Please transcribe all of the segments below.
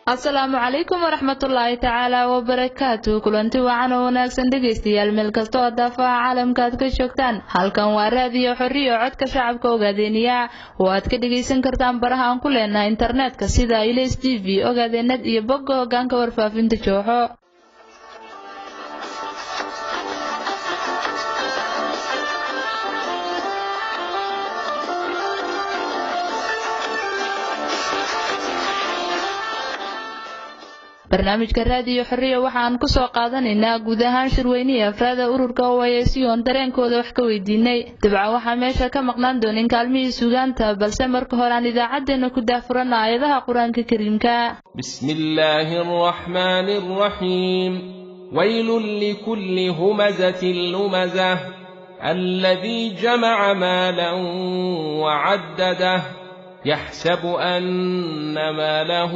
asalaamu calaykum waraxmatullaahi tacaala wabarakaatu kulanti wacan oo wanaagsan dhegaystayaal meel kasta oo daafaha caalamka aad ka joogtaan halkan waa raadiyo xorriyo codka shacabka ogaadeeniya oo aad ka dhegaysan kartaan baraha aan ku leenahay internetka sida ilas t v ogaadeenad iyo bogga hogaanka warfaafinta jooxo barnaamijka raadiyo xorriya waxaan ku soo qaadanaynaa guud ahaan shirweynihii afraada ururka oaysiyoon dareenkooda wax ka weydiinay dabcan waxaa meesha ka maqnaan doonin kaalmihii sugaanta balse marka hore aan idaacaddeenna ku daahfuranna aayadaha qur-aanka kariimka بسم الله الرحمن الرحيم ويل لكل همزة لمزة الذي جمع مالا وعدده يحسب أن ماله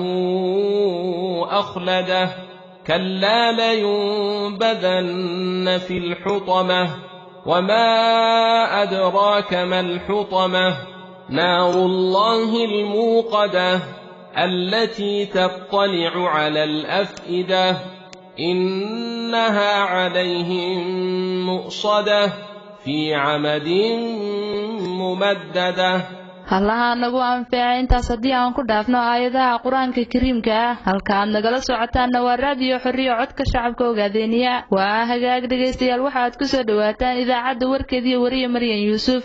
أخلده كلا لينبذن في الحطمة وما أدراك ما الحطمة نار الله الموقدة التي تطلع على الأفئدة إنها عليهم مؤصدة في عمد ممدده hallaha nagu anfeeca intaas haddii aan ku dhaafno aayadaha qur-aanka kariimka ah halka aad nagala socotaanna waa raadiyo xorriyo codka shacabka ogaadeeniya waa hagaag dhegaystayaal waxa aad ku soo dhowaataan idaacadda warkeediiyo wariya maryan yuusuf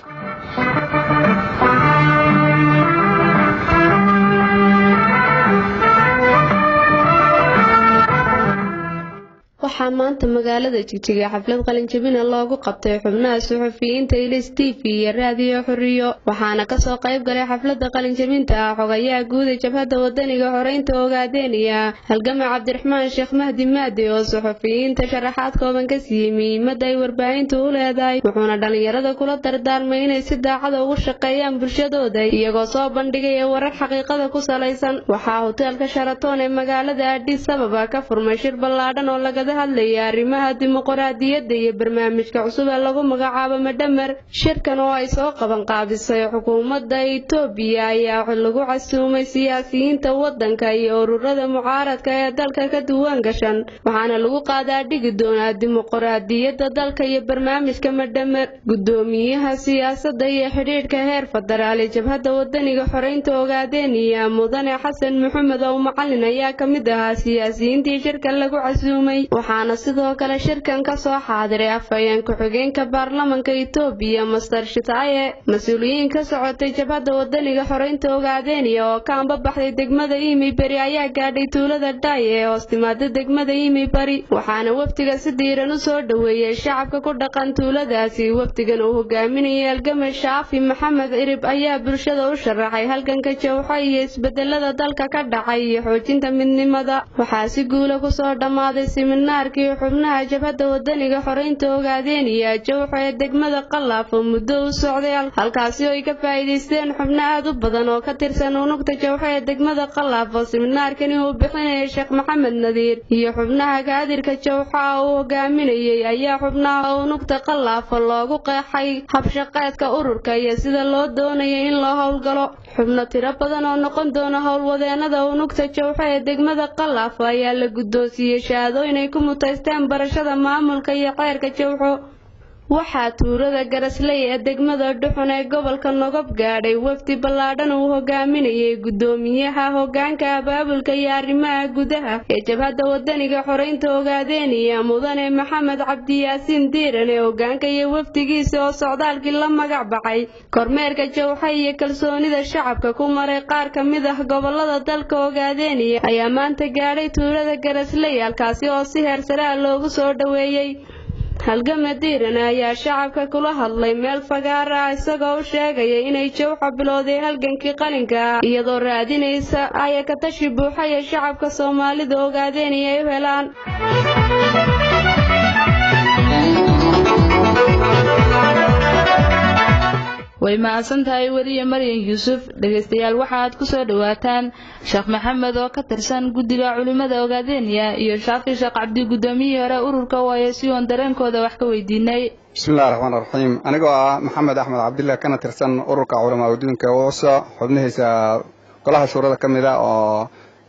waxaa maanta magaalada jigjiga xaflad qalinjabina loogu qabtay xubnaha suxufiyiinta ilis t v iyo raadiyo xoriyo waxaana kasoo qayb galay xaflada qalinjabinta ah xogayaha guud ee jabhadda wadaniga horeynta ogaadeeniya halgama cabdiraxmaan sheekh mahdi maadi oo suxufiyiinta sharaxaad kooban ka siiyey muhiimada ay warbaahintu u leedahay wuxuuna dhallinyarada kula dardaarmay inay si daacada ugu shaqeeyaan bulshadooda iyagoo soo bandhigaya warar xaqiiqada ku salaysan waxaa hoteelka sharatoon ee magaalada adhis ababa ka furmay shir ballaadhan oo lagada hadlaya arrimaha dimuqraadiyadda iyo barnaamijka cusub ee lagu magacaabo madhamer shirkan oo ay soo qaban qaabisay xukuumadda itoobiya ayaa lagu casuumay siyaasiyiinta waddanka iyo ururada mucaaradka ee dalka ka duwan gashan waxaana lagu qaadaa dhigi doonaa dimuqraadiyadda dalka iyo barnaamijka madhamer gudoomiyaha siyaasadda iyo xidhiidhka heer federaal ee jabhadda wadaniga xoreynta ogaadeeniya mudane xasan maxamed ow macalin ayaa ka mid ahaa siyaasiyiintii shirkan lagu casuumay waxaana sidoo kale shirkan ka soo xaadiray afhayeen ku-xigeenka baarlamanka itoobiya master shitaaye mas-uuliyiin ka socotay jabhadda wadaniga xoreynta ogaadeeniya oo ka ambabaxday degmada imi beri ayaa gaadhay tuulada dhaaye ee hoos timaada degmada imi bari waxaana wafdiga si diiran u soo dhoweeyey shacabka ku dhaqan tuuladaasi wafdigan uu hogaaminayay halgame shaafi maxamed cirib ayaa bulshada u sharaxay halganka jawxo iyo isbedelada dalka ka dhacay iyo xoojinta midnimada waxaa si guula kusoo dhammaaday siminaarkii xubnaha jabhadda wadaniga xoreynta ogaadeeniya jawxo ee degmada qalaaf oo muddo u socday halkaasi oo ay ka faa'iidaysteen xubno aad u badan oo ka tirsan unugta jawxo ee degmada qalaaf oo siminaarkani uu bixinayay sheekh maxamed nadiir iyo xubnaha kaadirka jawxo ah uu hogaaminayay ayaa xubnaha unugta qalaafo loogu qeexay habshaqeedka ururka iyo sida loo doonaya in loo howlgalo xubno tiro badan oo noqon doona howlwadeenada unugta jawxo ee degmada qalaafo ayaa la guddoonsiiyey shahaadooyin ay ku mutaysteen barashada maamulka iyo xeerka jawxo waxaa tuurada garasley ee degmada dhuxun ee gobolka nogob gaadhay wafdi ballaadhan uu hogaaminayay gudoomiyaha hogaanka abaabulka iyo arrimaha gudaha ee jabhadda wadaniga xoreynta ogaadeeniya mudane maxamed cabdiyaasiin diiran ee hogaanka iyo wafdigiisa oo socdaalkii la magac baxay kormeerka jawxa iyo kalsoonida shacabka ku maray qaar ka mid ah gobolada dalka ogaadeeniya ayaa maanta gaadhay tuulada garasley halkaasi oo si heersare ah loogu soo dhoweeyey halgama diiran ayaa shacabka kula hadlay meel fagaar ah isagoo u sheegaya inay jawxa bilowday halgankii qalinka ah iyadoo raadinaysa ayakatashi buuxa ee shacabka soomaalida ogaadeen inay u helaan way mahadsan tahay weriye maryan yuusuf dhegaystayaal waxa aad ku soo dhowaataan sheekh maxamed oo ka tirsan guddiga culimmada ogaadeeniya iyo shaafi sheekh cabdi guddoomiyihii hore ururka waaye si oon dareenkooda wax ka weydiinay bismillahi raxmaan raxiim anigoo ah maxamed axmed cabdillah kana tirsan ururka culamaa udiinka wooso xubnihiisa golaha shuurada ka mid a oo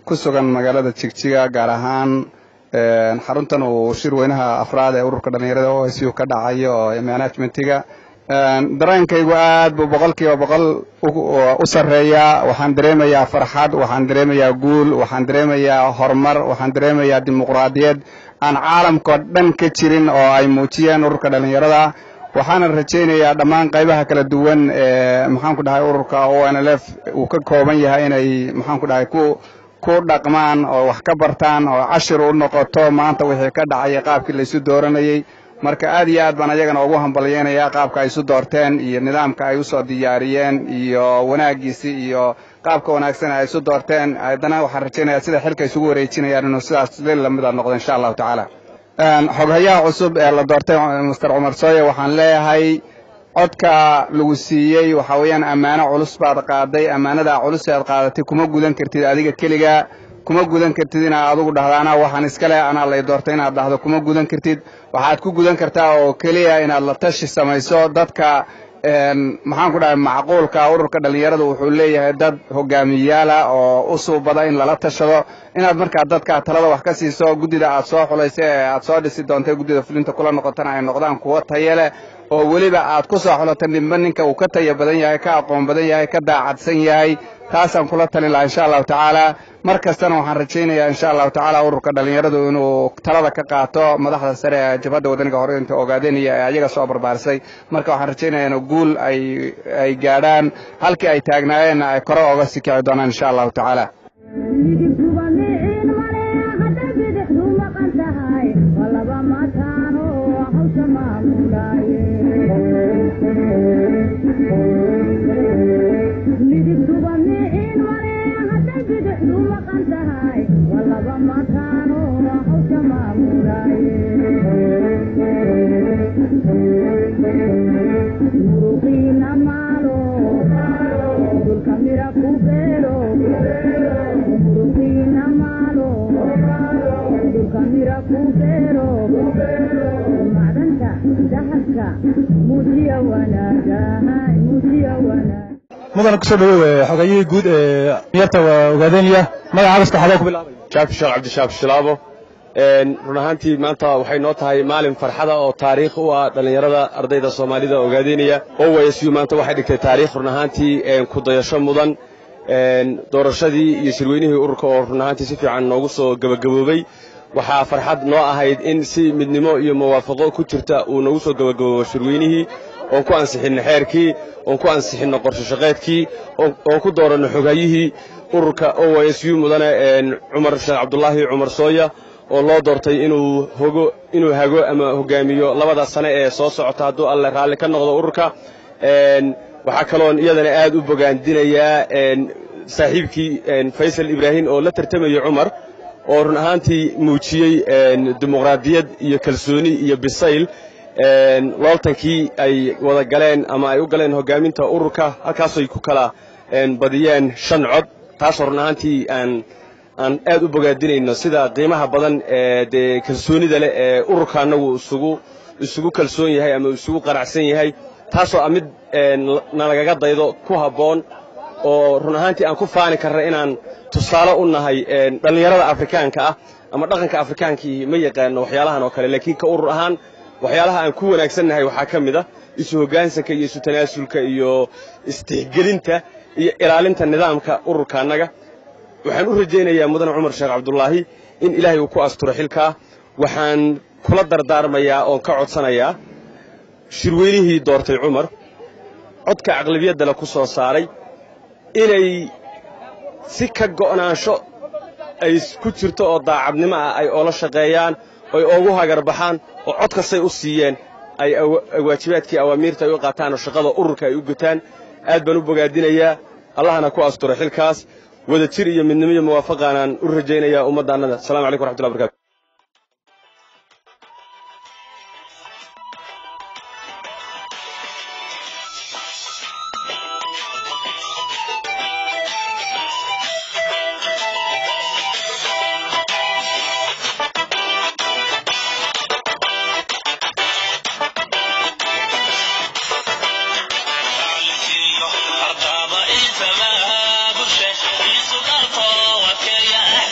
ku sugan magaalada jigjiga gaar ahaan xaruntan uu shir weynaha afraad ee ururka dhallinyarada o s u ka dhacayo oo management-ga dareenkaygu aad buu boqolkiiba boqol u sarreeyaa waxaan dareemayaa farxad waxaan dareemayaa guul waxaan dareemayaa horumar waxaan dareemayaa dimuqraadiyad aan caalamkao dhan ka jirin oo ay muujiyeen ururka dhallinyarada waxaana rajaynayaa dhammaan qaybaha kala duwan ee maxaanku dhahay ururka o n l f uu ka kooban yahay inay maxaanku dhahay ku ku dhaqmaan oo wax ka bartaan oo cashir u noqoto maanta wixii ka dhacaya qaabkii laysu dooranayey marka aad iyo aad baan ayagana ugu hambalyeynayaa qaabka ay isu doorteen iyo nidaamka ay usoo diyaariyeen iyo wanaagiisi iyo qaabka wanaagsan ay isu doorteen haddana waxaan rajaynayaa sida xilka isugu wareejinayaan inuu sidaas lil lamida noqdo insha allahu tacaala xoghayaha cusub ee la doortay master cumar sooye waxaan leeyahay codka lagu siiyey waxa weeyaan ammaano culus baad qaaday ammaanadaa culus aad qaadatay kuma gudan kartid adiga keliga kuma gudan kartid inaad adugu dhahdo anaa waxaan iskale anaa lay doortay inaad dhahdo kuma gudan kartid waxaad ku gudan kartaa oo keliya inaad la tashi samayso dadka maxaan ku dhahay macquulka ururka dhallinyarada wuxuu leeyahay dad hogaamiyayaala oo u suubada in lala tashado inaad markaa dadka talada wax ka siiso guddida aad soo xulaysa ee aad soo dhisi doontay guddida fulinta kula noqotana ay noqdaan kuwo taye leh oo weliba aad ku soo xulato nimba ninka uu ka taya badan yahay ka aqoon badan yahay ka daacadsan yahay taasaan kula talin lahaa insha allahu tacaala mar kastana waxaan rajaynayaa insha allahu tacaala ururka dhallinyaradu inuu talada ka qaato madaxda sare ee jabhadda wadaniga hore inta ogaadeenaya ee ayaga soo barbaarisay marka waxaan rajaynayaa inuu guul ay ay gaadhaan halkii ay taagnaayeenna ay kore oga sii kici doonaan insha allahu tacaala mudana kusoo dhawow xogayihii guud ee miyarta waa ogaadeynaya magaca abaska xadee ku bilaabay shaafi sheekh cabdishaaf shilaabo run ahaantii maanta waxay noo tahay maalin farxada oo taariikh u ah dhallinyarada ardayda soomaalida ogaadeynaya owasu maanta waxay dhigtay taariikh run ahaantii ku dayasho mudan doorashadii iyo shirweynihii ururka oo run ahaantii si fiican noogu soo gebagaboobay waxaa farxad noo ahayd in si midnimo iyo muwaafaqo ku jirta uu noogu soo gebagaboobo shirweynihii oon ku ansixinno xeerkii oon ku ansixinno qorsho shaqeedkii oon ku dooranno xogayihii ururka o s u mudane cumar sheekh cabdulaahi cumar sooya oo loo doortay inuu hogo inuu hago ama hogaamiyo labada sane ee soo socota hadduu alle raalli ka noqdo ururka waxaa kaloon iyadana aad u bogaandinayaa saaxiibkii faysal ibraahim oo la tartamayey cumar oo run ahaantii muujiyey dimuqraadiyad iyo kalsooni iyo bisayl looltankii ay wada galeen ama ay u galeen hogaaminta ururka halkaasoy ku kala badiyeen shan cod taasoo run ahaantii aan aan aad u bogaadinayno sida qiimaha badan ee dee kalsoonida leh ee ururka annagu isugu isugu kalsoon yahay ama isugu qanacsan yahay taasoo a mid nalagaga daydo ku habboon oo run ahaantii aan ku faani karna inaan tusaale u nahay dhallinyarada afrikaanka ah ama dhaqanka afrikaankii ma yaqaano waxyaalahan oo kale laakiin ka urur ahaan waxyaalaha aan ku wanaagsannahay waxaa ka mid ah isu hoggaansanka iyo isu tanaasulka iyo istixgelinta iyo ilaalinta nidaamka ururka annaga waxaan u rajaynayaa mudane cumar sheekh cabdulaahi in ilaahay uu ku asturo xilkaa waxaan kula dardaarmayaa oon ka codsanayaa shirweynihii doortay cumar codka aqlabiyaddale ku soo saaray inay si ka go'naansho ay ku jirto oo daacadnimo ah ay oola shaqeeyaan oy oogu hagarbaxaan oo cod kastay u siiyeen ay waajibaadkii awaamiirta ay u qaataan oo shaqada ururka ay u gutaan aad baan u bogaadinayaa allahna ku asturo xilkaas wada jir iyo midnimo iyo muwaafaqaanaan u rajaynayaa ummaddaannada assalamu calaykum waraxmatullahi barkatu Artaba isama bushe isu qalqo wakeya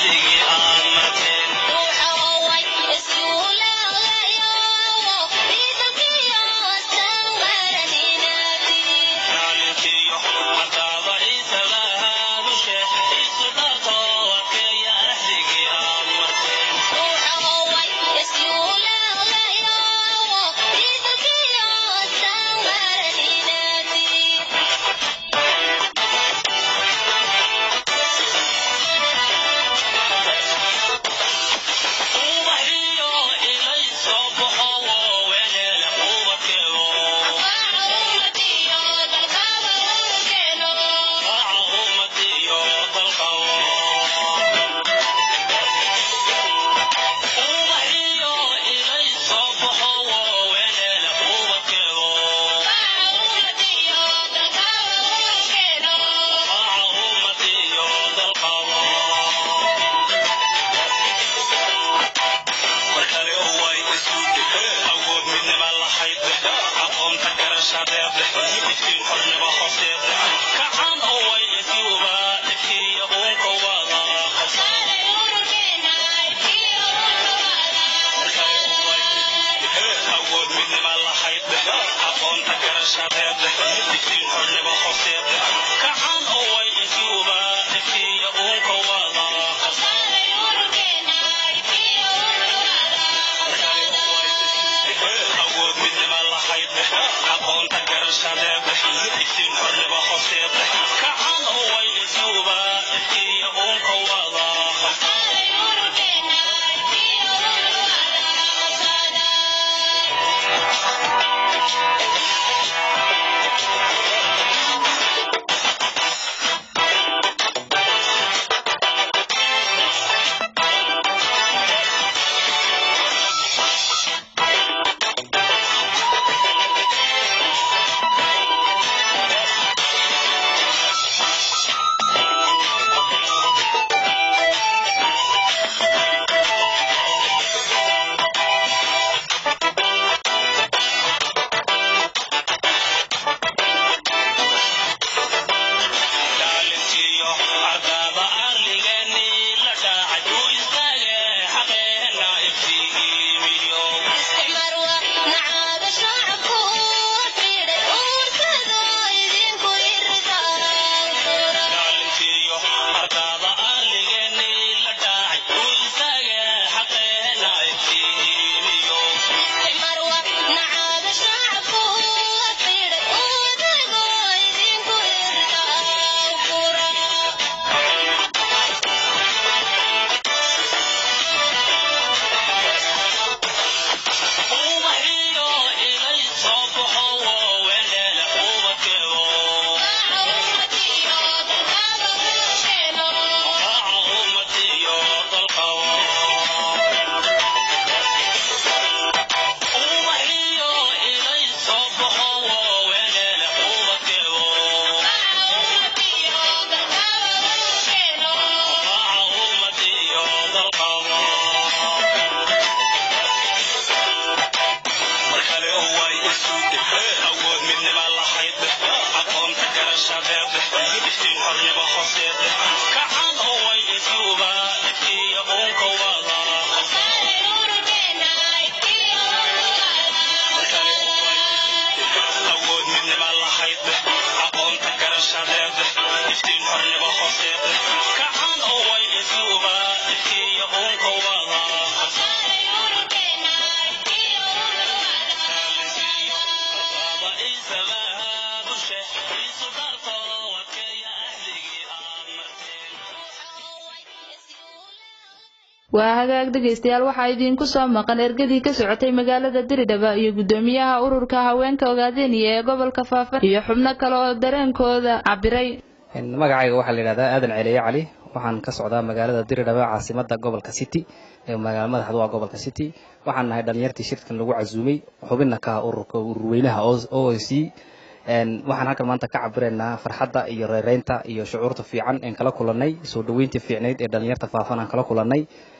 waa hagaag dhegaystayaal waxaa idiinku soo maqan ergadii ka socotay magaalada diridhaba iyo guddoomiyaha ururka haweenka ogaadeniya ee gobolka faafan iyo xubno kale oo dareenkooda cabiray magacayga waxaa la yidhahdaa aadan celiye cali waxaan ka socdaa magaalada diridhaba caasimada gobolka city ee magaala madaxdu waa gobolka city waxaan nahay dhalinyartii shirkan lagu casuumay xubinna ka ah ururka ururweynaha o c waxaan halkan maanta ka cabiraynaa farxadda iyo reereynta iyo shucuurta fiican een kala kulanay soo dhaweyntii fiicnayd ee dhalinyarta faafan aan kala kulanay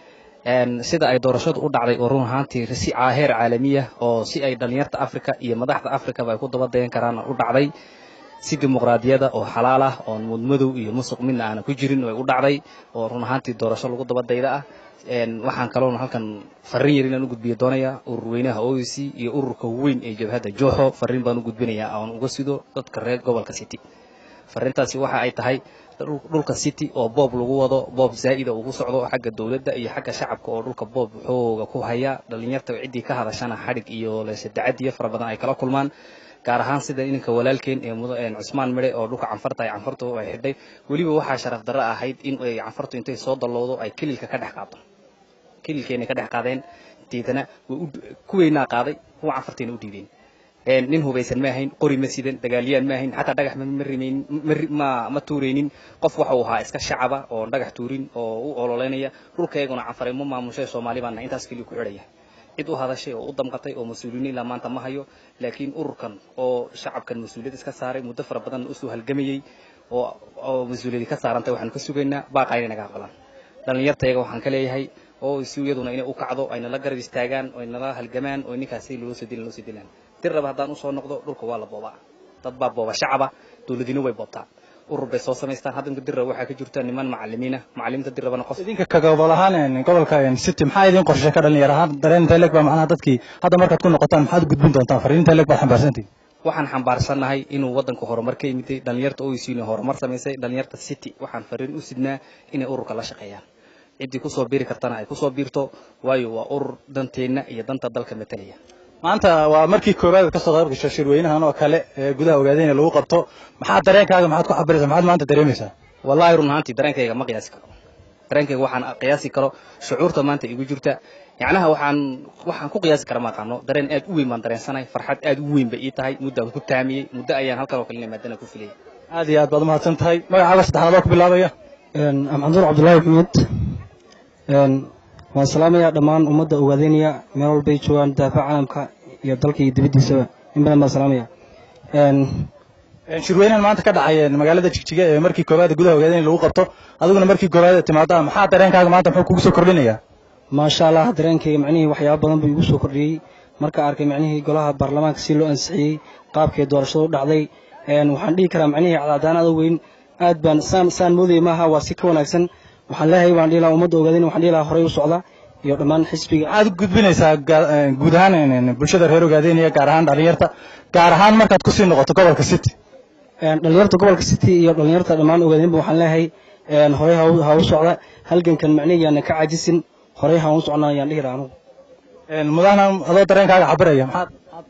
sida ay doorashadu u dhacday oo run ahaantii si heer caalamiya oo si ay dhalinyarta africa iyo madaxda africaba ay ku dabadayan karaan u dhacday si dimuqraadiyada oo xalaal ah oon mudmadow iyo musuq midna aana ku jirin ay u dhacday oo run ahaantii doorasho lagu dabadayda ah waxaan kaloona halkan fariin yar inaan u gudbiyo doonaya ururweynaha o e c iyo ururka weyn ee jabhadda jooxo fariin baan u gudbinayaa oon uga sido dadka reer gobolka city fariintaasi waxa ay tahay dhulka city oo boob lagu wado boob zaa'ida ugu socdo xagga dowladda iyo xagga shacabka oo dhulka boob xooga ku haya dhalinyarta ciddii ka hadashana xadhig iyo leesedacadiyo fara badan ay kala kulmaan gaar ahaan sida ininka walaalkeen ee cusmaan midhe oo dhulka canfarta ay canfartu ay xidhay weliba waxaa sharaf darro ahayd in ay canfartu intay soo dallowdo ay kililka ka dhex qaado kililkeenay ka dhex qaadeen deetana kuweynaa qaaday kuwa canfartayna u dhiibeen nin hubaysan ma ahayn qori ma sidan dagaalyaan ma ahayn xataa dhagax ma rimaynin ma ma tuuraynin qof waxa uu ahaa iska shacaba oo dhagax tuurin oo u ololeynaya dhulkayguna canfaray ma maamushay soomaali baana intaas keliya ku xidhaya cid u hadashay oo u damqatay oo mas-uuliyiin ilaa maanta ma hayo laakiin ururkan oo shacabkan mas-uuliyad iska saaray muddo fara badan usoo halgamayey oo oo mas-uuliyadi ka saarantay waxaanu ka sugaynaa baaqaa inay naga aqbalaan dhalinyartayaga waxaan ka leeyahay oo si iyaduna inay u kacdo ay nala garab istaagaan oo ay nala halgamaan oo ninkaas si loo soo dilan loo soo dilaan dirraba haddaan usoo noqdo dhulka waa la boobaa dad baa booba shacaba dowladina way boobtaa urur bay soo samaystaan hadda dirraba waxaa ka jirta niman macalimiina macalimiinta dirrabana qof idinka ka gobol ahaan gobolka city maxaa idin qorshe ka dhalinyar ahaan dareen intee leeg baa macnaha dadkii hadda markaad ku noqotaan maxaad u gudbin doontaan fariin intee leeg baad xambaarsantihin waxaan xambaarsannahay inuu waddanka horumar ka yimiday dhalinyarta oysiina horumar samaysay dhalinyarta city waxaan fariin u sidnaa inay ururka la shaqeeyaan ciddii kusoo biiri kartana ay kusoo biirto waayo waa urur danteenna iyo danta dalka matalaya maanta waa markii koowaad kasoo qayb gasho shirweynahan oo kale ee gudaha ogaadeyna lagu qabto maxaa dareenkaaga maxaad ku cabiraysaa maxaad maanta dareemaysaa wallahi run ahaantii dareenkayga ma qiyaasi karo dareenkayga waxaan qiyaasi karo shucuurta maanta igu jirta yacnaha waxaan waxaan ku qiyaasi kara ma aqaano dareen aad u weyn baan dareensanahay farxad aad u weyn bay ii tahay muddaan ku taamiyey muddo ayaan halkan oo kalena maadana ku filayay aad iyo aad baad umahadsan tahay magacaaga saddexaad oo ku bilaabaya maxamuud cabdullaahi maxamuud waan salaamayaa dhammaan ummadda ogaadeynaya meel walbay joogaan daafaca caalamka iyo dalka iyo dibaddiisaba in badan baan salaamaya shirweynahan maanta ka dhacay magaalada jigjiga ee markii koowaad gudaha ogaadeyna lagu qabto adiguna markii koowaad timaada maxaa dareenkaaga maanta muxuu kugu soo kordhinayaa maasha allah dareenkayga macnihii waxyaaba badan buu igu soo kordhiyey marka arkay macnihii golaha baarlamaanka si loo ansixiyey qaabkay doorashadu u dhacday waxaan dhihi karaa macnihii cadcadaan aad weyn aad baan saan saan moodayay maaha waa si ka wanaagsan waxaan leeyahay waan dhihi lahaa ummadda ogaadeyna waxaan dhihi lahaa horey u socda iyo dhammaan xisbiga maxaad u gudbinaysaa guud ahaan bulshada reer ogaadeynaya gaar ahaan dhalinyarta gaar ahaan markaad kusii noqoto gobolka city dhalinyarta gobolka city iyo dhalinyarta dhammaan ogaadeynba waxaan leeyahay horey ha u socda halgankan macnihi yaana ka cajisin horey ha u socnaa ayaan dhihi lahaa anugu mudahna adoo dareenkaaga cabiraya maxaad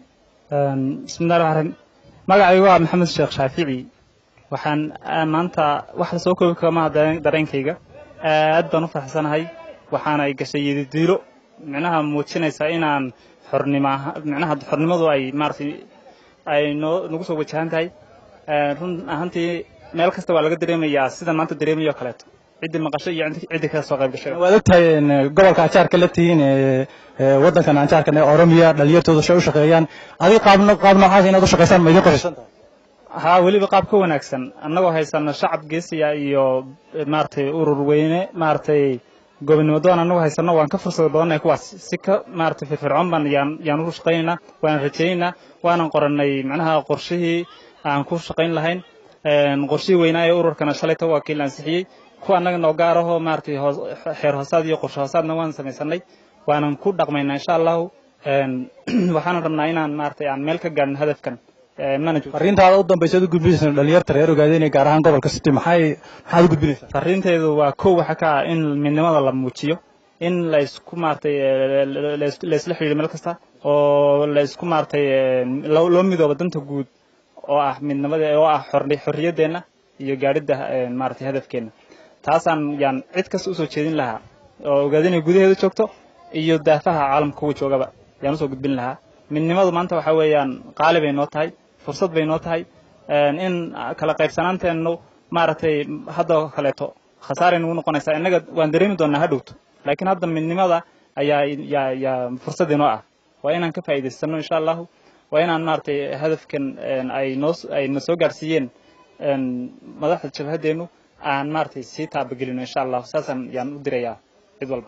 bismillahi raxmaan raxiim magacaygu waa maxamed sheekh shaafici waxaan maanta wax la soo koobi kama dareenkayga aad baan u faraxsanahay waxaana ay gashay yadidiilo micnaha muujinaysa inaan xornimo micnaha xornimadu ay maaratay ay noo nagu soo wajahan tahay run ahaantii meel kasta waa laga dareemayaa sidan maanta dareemayo o kaleeto ciddii maqasho iyo ciddii kala soo qayb gashay waad ogtahay gobolka anjaarka la tihiin waddankan anjaarkan ee oromiya dhalinyartooda shay u shaqeeyaan adiga qaab qaab noocaas inaad u shaqaysaan ma idiin qorshaysan tahay haa weliba qaab ka wanaagsan annagoo haysano shacab geesiya iyo maaragtay urur weyne maaragtay gobonnimo doon annagoo haysano waan ka fursada badannahay kuwaas si ka maaragtay firfircoon baan yaan yaan u shaqaynaynaa waan rajaynaynaa waanan qorannay macnaha qorshihii aan ku shaqayn lahayn qorshihii weynaa ee ururkana shalayta waa kii la ansixiyey kuwa annaga noo gaarahoo maaragtay hoos xeer hoosaad iyo qorshe hoosaadna waan samaysanay waanan ku dhaqmaynaa insha allahu waxaanan rabnaa inaan maaragtay aan meel ka gaarno hadafkan fariintaada u dambaysa ad u gudbinaysa dhalinyarta reer ogaadeynaya gaar ahaan gobolka city maxay maxaad u gudbinaysaa fariinteedu waa kow waxa ka ah in midnimada la muujiyo in laysku maaragtay laysla xidhiidho meel kasta oo laysku maaragtay loo midoobo danta guud oo ah midnimada oo ah xorriyaddeenna iyo gaadhidda maaragtay hadafkeenna taasaan yaan cid kasta usoo jeedin lahaa oo ogaadeynaya gudaheeda joogto iyo daafaha caalamka kuwa joogaba yaan usoo gudbin lahaa midnimadu maanta waxa weeyaan qaali bay noo tahay fursad bay noo tahay in kala qaybsanaanteennu maaragtay hadda kaleeto khasaaray nagu noqonaysaa innaga waan dareemi doonaa ha dhowto laakiin hadda midnimada ayaa yaa yaa fursad inoo ah waa inaan ka faa'iidaysano insha allahu waa inaan maaragtay hadafkan ay noo ay na soo gaarsiiyeen madaxda jabhadeennu aan maaragtay sii taabagelino insha allahu saasaan yaan u dirayaa cid walba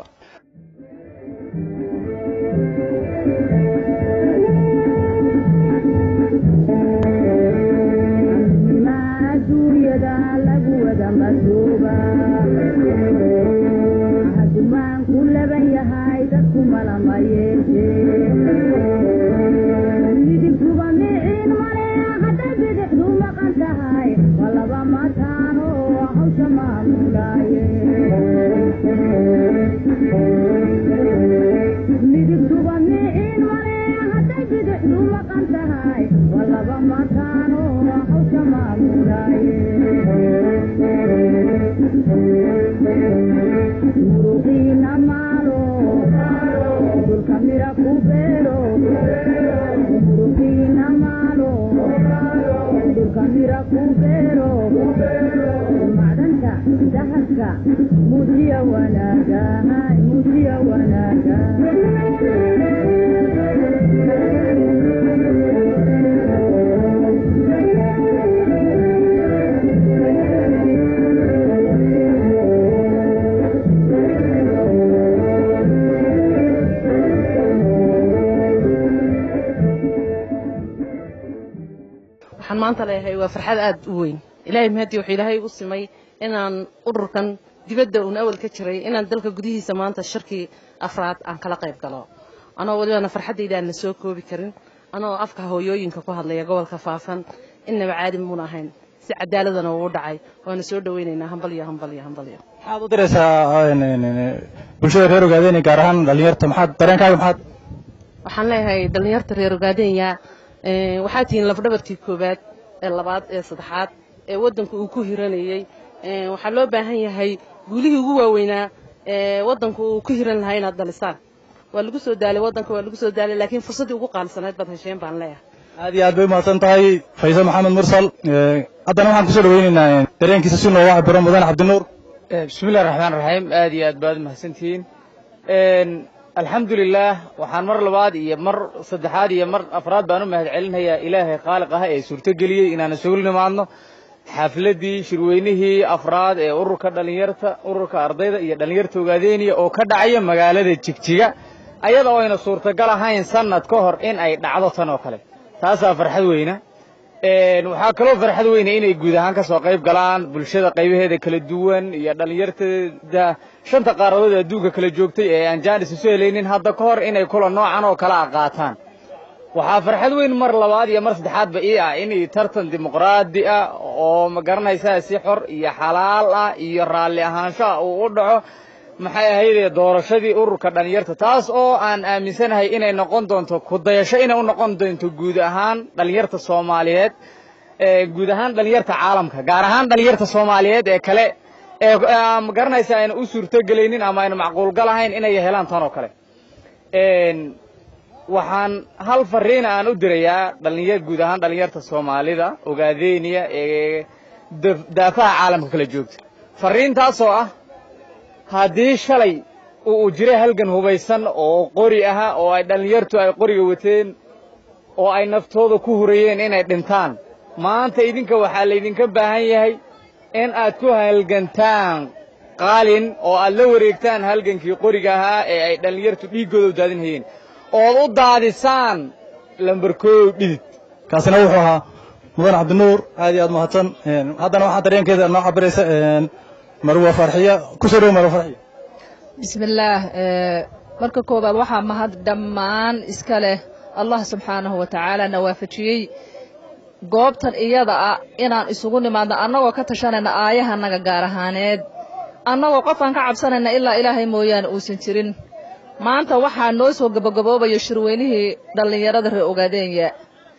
maanta leeyahay waa farxad aad u weyn ilaahay mahadii wuxuu ilaahay u simay inaan ururkan dibadda uun awal ka jiray inaan dalka gudihiisa maanta shirkii afraad aan kala qayb galo anoo walibana farxaddayda aan la soo koobi karin anoo afka hooyooyinka ku hadlaya gobolka faafan innaba caadi muuna ahayn si cadaaladana uu dhacay waana soo dhawaynaynaa hambalyo hambalyo hambalyo maxaad u diraysaa bulshada reer ogaadeen gaar ahaan dhalinyarta maxaad dareenkaaga maxaad waxaan leeyahay dhallinyarta reer ogaadenya waxaa tihiin lafdhabartii koowaad ee labaad ee saddexaad ee waddanku uu ku hiranayey waxaa loo baahan yahay guulihii ugu waaweynaa ee waddanku uu ku hiran lahaa inaad dhalisaan waa lagu soo daalay waddanka waa lagu soo daalay laakiin fursaddii ugu qaalisanayd baad hesheen baan leeyahay aad iyo aad bay umahadsan tahay faysal maxamed mursal haddana waxaan kusoo dhaweynaynaa dareenkiisa si looga cabiro mudane cabdinuur bismillahi raxmaan raxiim aad iyo aad baad mahadsantihiin alxamdulilaah waxaan mar labaad iyo mar saddexaad iyo mar afraad baan u mahad celinayaa ilaahay khaaliq ah ee suurtogeliyey inaan isugu nimaadno xafladdii shirweynihii afraad ee ururka dhalinyarta ururka ardayda iyo dhalinyarta ogaadeeniya oo ka dhacaya magaalada jigjiga ayada oo ayna suurtagal ahayn sanad ka hor in ay dhacdo tan oo kale taasaa farxad weyna waxaa kaloo farxad weyna inay guud ahaan ka soo qayb galaan bulshada qaybaheeda kala duwan iyo dhalinyartada shanta qaaradood ee adduunka kala joogtay ee aan jaanis isu helaynin hadda ka hor inay kula noocan oo kale a qaataan waxaa farxad weyn mar labaad iyo mar saddexaadba ii ah inay tartan dimuqraadi ah oo ma garanaysaa si xor iyo xalaal ah iyo raalli ahaansho ah uu u dhaco maxay ahaydee doorashadii ururka dhalinyarta taas oo aan aaminsanahay inay noqon doonto kudayasho inay u noqon doonto guud ahaan dhalinyarta soomaaliyeed guud ahaan dhalinyarta caalamka gaar ahaan dhalinyarta soomaaliyeed ee kale ee ma garanaysa ayna u suurtogelaynin ama ayna macquulgal ahayn inay helaan tan oo kale waxaan hal fariina aan u dirayaa dhalinyar guud ahaan dhalinyarta soomaalida ogaadeeniya ee daafaha caalamka kala joogta fariintaasoo ah haddii shalay uu jiray halgan hubaysan oo qori ahaa oo ay dhallinyartu ay qoriga wateen oo ay naftooda ku hurayeen inay dhintaan maanta idinka waxaa laydinka baahan yahay in aad ku halgantaan qaalin oo aad la wareegtaan halgankii qoriga ahaa ee ay dhallinyartu dhiiggooda u daadinhayeen ood u daadisaan lambarkoow dhidid kaasina wuxuu ahaa mudan cabdinuur aad iyo aad mahadsan haddana waxaa dareenkeeda noo cabiraysa marwa farxiya kusoo dhow marwa farxiya bismillaah marka koowaad waxaa mahad dhammaan iska leh allah subxaanahu wa tacaala na waafajiyey goobtan iyada ah inaan isugu nimaadno annagoo ka tashanayna aayahanaga gaar ahaaneed annagoo qofaan ka cabsanayna ilaa ilaahay mooyaane uusan jirin maanta waxaa noo soo gabagaboobaya shirweynihii dhallinyarada reer ogaadeenya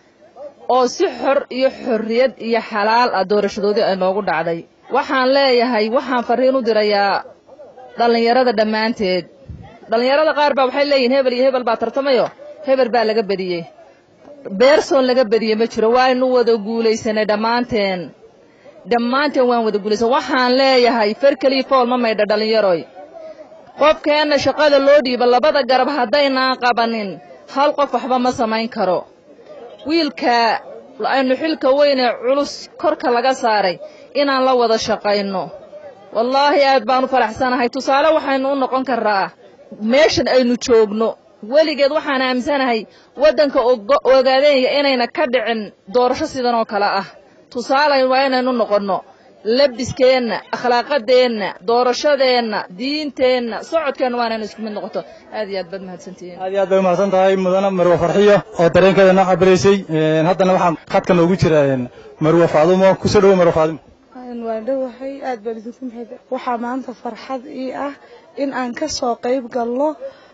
oo si xor iyo xorriyad iyo xalaal ah doorashadoodii ay noogu dhacday waxaan leeyahay waxaan farriin u dirayaa dhallinyarada dhammaanteed dhallinyarada qaar baa waxay leeyihin hebel iyo hebel baa tartamayo hebel baa laga bediyey beersoon laga bediyey ma jiro waaynu wada guulaysanay dhammaanteen dhammaanteen waan wada guulaysan waxaan leeyahay ferkelii fool ma maydha dhallinyaroy qofkeenna shaqada loo dhiiba labada garab haddaynaan qabanin hal qof waxba ma samayn karo wiilka aynu xilka weynee culus korka laga saaray inaan la wada shaqayno wallaahi aad baan u faraxsanahay tusaale waxaynu u noqon karraa meeshan aynu joogno weligeed waxaan aaminsanahay waddanka ogaadeenya inayna ka dhicin doorasho sidan oo kale ah tusaale waa inaynu noqonno labiskeenna akhlaaqadeenna doorashadeenna diinteenna socodkeenna waa inaynu isku mid noqoto aad iyo aad baad mahadsantihiin aad iyo aad bay umahadsan tahay mudane marwa farxiyo oo dareenkeeda noo cabiraysay haddana waxaa khadka noogu jira marwa faadumo kusoo dhowo marwa faadumo waan dhowahay aad baan idinku mahad waxaa maanta farxad ii ah in aan ka soo qayb galno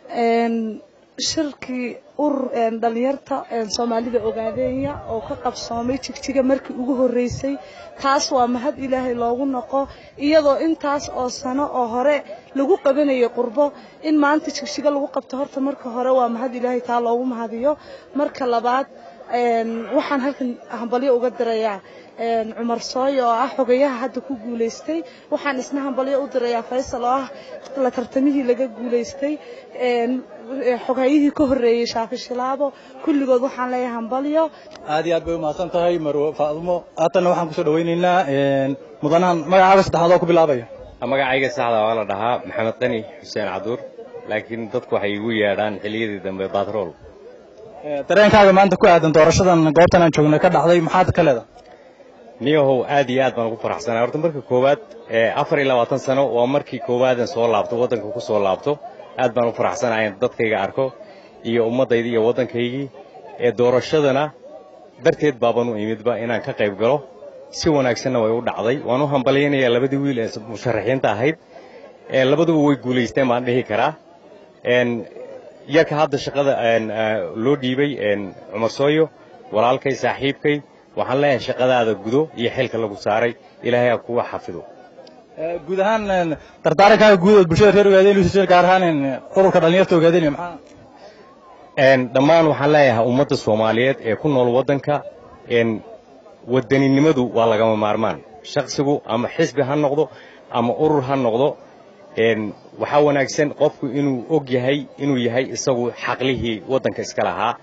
shirkii urur dhalinyarta soomaalida ogaadeenya oo ka qabsoomay jigjiga markii ugu horreysay taas waa mahad ilaahay loogu noqo iyadoo intaas oo sano oo hore lagu qabanayay qurbo in maanta jigjiga lagu qabto horta marka hore waa mahad ilaahay taa loogu mahadiyo marka labaad waxaan halkan hambalyo uga dirayaa cumar sooy oo ah xogayaha hadda ku guulaystay waxaan isna hambalyo u dirayaa faysal oo ah la tartamihii laga guulaystay xogayihii ka horreeyey shaafi shilaabo kulligood waxaan leeyahay hambalyo aad iyo aad bay umahadsan tahay marwo faadumo haatanna waxaan kusoo dhawaynaynaa mudanahan magacaaga saddexaad oo ku bilaabaya magacayga saxda waa la dhahaa maxamed qani xuseen caduur laakiin dadku waxay igu yeedhaan xilliyadii dambe batrool dareenkaaga maanta ku aadan doorashadan goobtan aan joogna ka dhacday maxaad ka leedahay niyahow aad iyo aad baan ugu faraxsanay horta marka koowaad afar iyo labaatan sano waa markii koowaadan soo laabto waddanka ku soo laabto aad baan u faraxsanahay in dadkayga arko iyo ummaddayda iyo waddankaygii ee doorashadana darteed baaban u imidba inaan ka qayb galo si wanaagsanna way u dhacday waan u hambalyaynayaa labadii wiil ee musharaxiinta ahayd labaduba way guulaysteen baan dhihi karaa yarka hadda shaqada loo dhiibay cumar sooyo walaalkay saaxiibkay waxaan leeyahay shaqadaada gudo iyo xilka lagu saaray ilaahay ha kuga xafido guud ahaan dardaarankaaga guud oo bulshada reer ogaadeen gaar ahaan ururka dhallinyarta ogaadeen maxaa dhammaan waxaan leeyahay ummadda soomaaliyeed ee ku nool waddanka wadaninimadu waa lagama maarmaan shaksigu ama xisbi ha noqdo ama urur ha noqdo waxaa wanaagsan qofku inuu og yahay inuu yahay isagu xaqlihii waddanka iska lahaa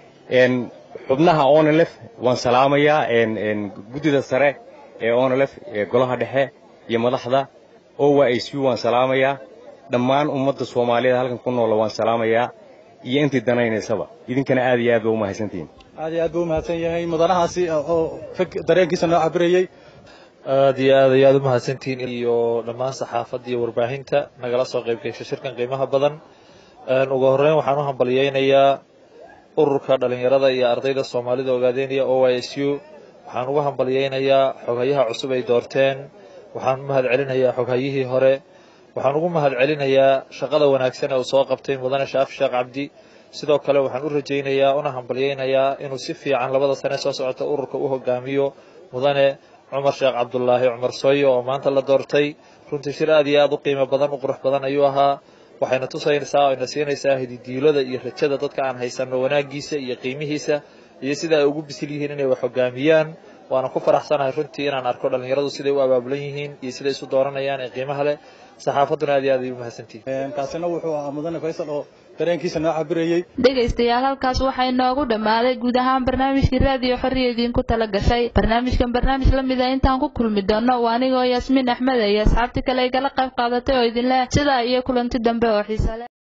xubnaha onelef waan salaamayaa guddida sare ee onelef ee golaha dhexe iyo madaxda owa i c waan salaamayaa dhammaan ummadda soomaaliyeed halkan ku noola waan salaamayaa iyo intii danaynaysaba idinkana aad iyo aad ba u mahadsantihiin aad iyo aad buu umahadsan yahay mudanahaasi oo dareenkiisa noo cabirayey aad iyo aad ayaad u mahadsantihiin iyo dhammaan saxaafadda iyo warbaahinta nagala soo qayb gashay shirkan qiimaha badan ugu horreyn waxaan u hambalyaynayaa ururka dhallinyarada iyo ardayda soomaalida ogaadeynaya o y s u waxaan ugu hambalyaynayaa xoghayaha cusub ay doorteen waxaan u mahad celinayaa xoghayihii hore waxaan ugu mahad celinayaa shaqada wanaagsan ee uu soo qabtay mudane shaafi sheekh cabdi sidoo kale waxaan u rajaynayaa una hambalyaynayaa inuu si fiican labada sane soo socota ururka u hogaamiyo mudane cumar sheekh cabdulaahi cumar sooyo oo maanta la doortay runtii shir aad iyo aad u qiimo badan u qurux badan ayuu ahaa waxayna tusaysaa oo ina siinaysaa hididiilada iyo rajada dadka aan haysanno wanaaggiisa iyo qiimihiisa iyo sida ay ugu bisil yihiin inay wax hogaamiyaan waana ku faraxsanahay runtii inaan arko dhallinyaradu siday u abaabulan yihiin iyo siday isu dooranayaan ee qiimaha leh saxaafadduna aad iyo aad ay u mahadsantihiin kaasina wuxuu ahaa mudane faysal oo dareenkiisa noo cabirayey dhegaystayaal halkaas waxay noogu dhammaaday guud ahaan barnaamijkii raadiyo xorriya idiinku tala gashay barnaamijkan barnaamij la mid a intaan ku kulmi doono waa anigoo yaasmiin axmed iyo asxaabtii kale igala qayb qaadatay oo idinleh sidaa iyo kulanti dambe oo xiise leh